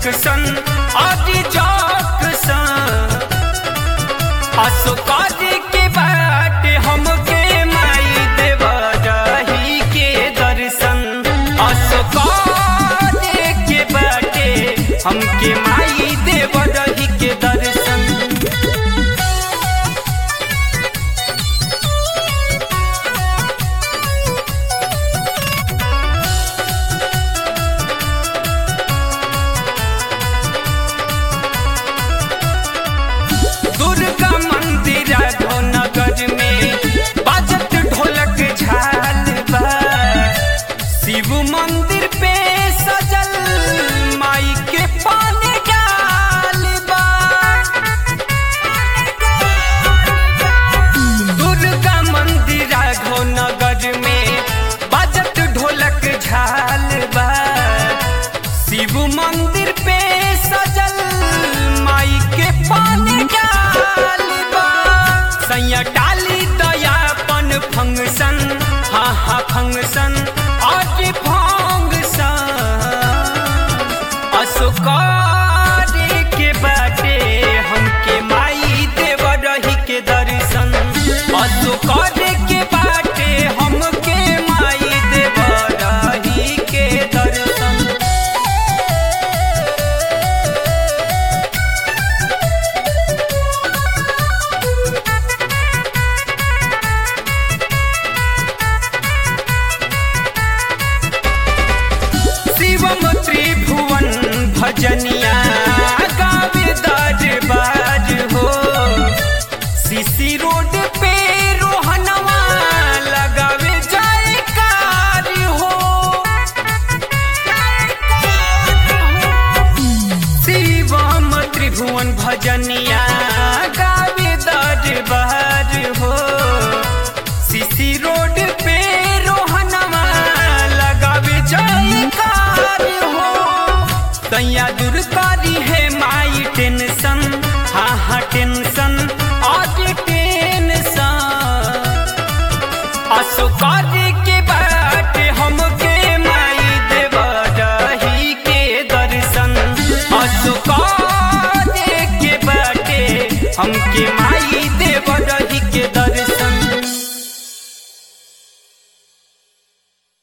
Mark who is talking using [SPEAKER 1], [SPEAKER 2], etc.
[SPEAKER 1] junction आदि junction Ashoka's के बाट हमके माई देवा रही के दर्शन अशोकाज के बाटे हमके माई देवा रही के दर्शन दुर्गा मंदिर नगर में बाजत ढोलक झाल बा शिव मंदिर पे सजल माई के पान डाल बा दुर्गा मंदिर नगर में बाजत ढोलक झाल बा शिव मंदिर पे सजल माई के पानी डाल बा सैया डाली दयापन फंक्शन हाँ हाँ फंक्शन आज फंक्शन अशोकार के बाटे हमके माई देव रही के दर्शन अशोकार के बाटे हमके माई देव रही के दर्शन शिवम त्रिभुवन भजनिया गावे दरबार हो सीसी रोड पे रोहनवा लगावे जयकार हो शिवम त्रिभुवन भजनिया गावे दरबार हो सीसी रोड पे रोहनवा लगावे जयकार हो तैया दूर करी है माई टेंशन हाँ हाँ टेंशन आज टेंशन अशोकार के बाट हमके माई देव रही के दर्शन अशोकार के बाटे हमके माई